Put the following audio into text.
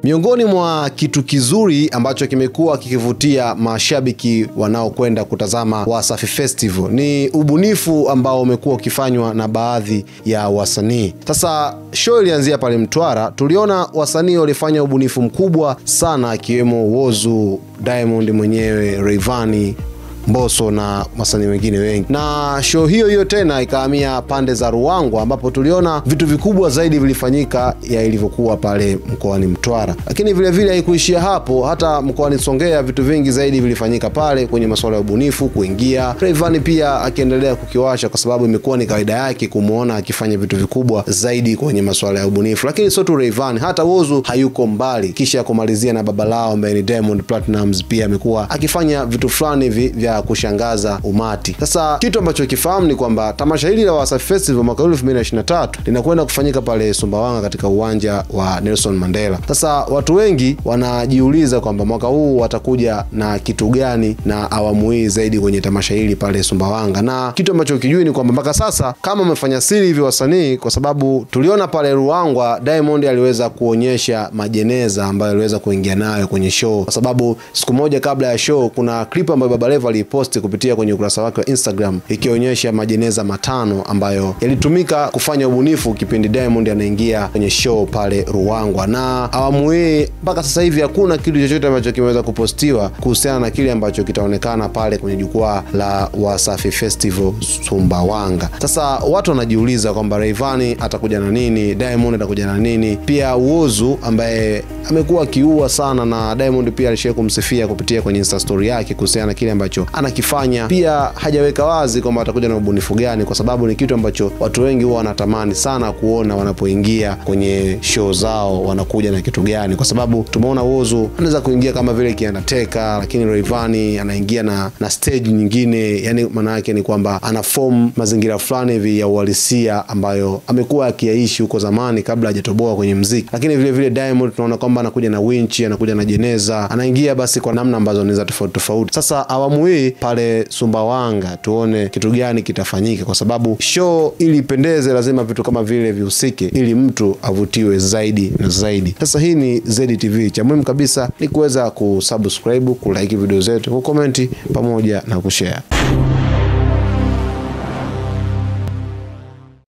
Miongoni mwa kitu kizuri ambacho kimekuwa kikivutia mashabiki wanaokwenda kutazama Wasafi Festival ni ubunifu ambao umekuwa ukifanywa na baadhi ya wasanii. Sasa show ilianzia pale Mtwara, tuliona wasanii walifanya ubunifu mkubwa sana, akiwemo Wozu, Diamond mwenyewe, Rayvanny Mbosso na wasanii wengine wengi. Na show hiyo hiyo tena ikahamia pande za Ruangwa, ambapo tuliona vitu vikubwa zaidi vilifanyika ya ilivyokuwa pale mkoani Mtwara. Lakini vilevile haikuishia hapo, hata mkoani Songea vitu vingi zaidi vilifanyika pale kwenye masuala ya ubunifu kuingia. Rayvanny pia akiendelea kukiwasha, kwa sababu imekuwa ni kawaida yake kumwona akifanya vitu vikubwa zaidi kwenye masuala ya ubunifu. Lakini sio tu Rayvanny, hata Wozu hayuko mbali, kisha kumalizia na baba lao ambaye ni Diamond Platnumz, pia amekuwa akifanya vitu fulani hivi vya kushangaza umati. Sasa kitu ambacho kifahamu ni kwamba tamasha hili la Wasafi Festival mwaka 2023 linakwenda kufanyika pale Sumbawanga katika uwanja wa Nelson Mandela. Sasa watu wengi wanajiuliza kwamba mwaka huu watakuja na kitu gani na awamu hii zaidi kwenye tamasha hili pale Sumbawanga, na kitu ambacho kijui ni kwamba mpaka sasa kama wamefanya siri hivi wasanii, kwa sababu tuliona pale Ruangwa Diamond aliweza kuonyesha majeneza ambayo aliweza kuingia nayo kwenye show, kwa sababu siku moja kabla ya show kuna clip ambayo Baba Levo aliposti kupitia kwenye ukurasa wake wa Instagram ikionyesha majeneza matano ambayo yalitumika kufanya ubunifu kipindi Diamond anaingia kwenye show pale Ruangwa. Na awamu hii mpaka sasa hivi hakuna kitu chochote ambacho kimeweza kupostiwa kuhusiana na kile ambacho kitaonekana pale kwenye jukwaa la Wasafi Festival Sumbawanga. Sasa watu wanajiuliza kwamba Rayvanny atakuja na nini, Diamond atakuja na nini, pia Wozu ambaye amekuwa akiua sana na Diamond pia alishia kumsifia kupitia kwenye Insta story yake kuhusiana na kile ambacho anakifanya. Pia hajaweka wazi kwamba atakuja na ubunifu gani, kwa sababu ni kitu ambacho watu wengi huwa wanatamani sana kuona wanapoingia kwenye show zao, wanakuja na kitu gani, kwa sababu tumeona Wozu anaweza kuingia kama vile kiandateka, lakini Rayvanny anaingia na, na stage nyingine. Yani maana yake ni kwamba ana form mazingira fulani hivi ya uhalisia ambayo amekuwa akiyaishi huko zamani kabla hajatoboa kwenye mziki. Lakini vile vile Diamond tunaona kwamba anakuja na winchi, anakuja na jeneza, anaingia basi kwa namna ambazo ni za tofauti tofauti. Sasa awamu hii pale Sumbawanga tuone kitu gani kitafanyika, kwa sababu show ili ipendeze lazima vitu kama vile vihusike, ili mtu avutiwe zaidi na zaidi. Sasa hii ni ZTV, cha muhimu kabisa ni kuweza kusubscribe, kulike video zetu, kukomenti pamoja na kushare.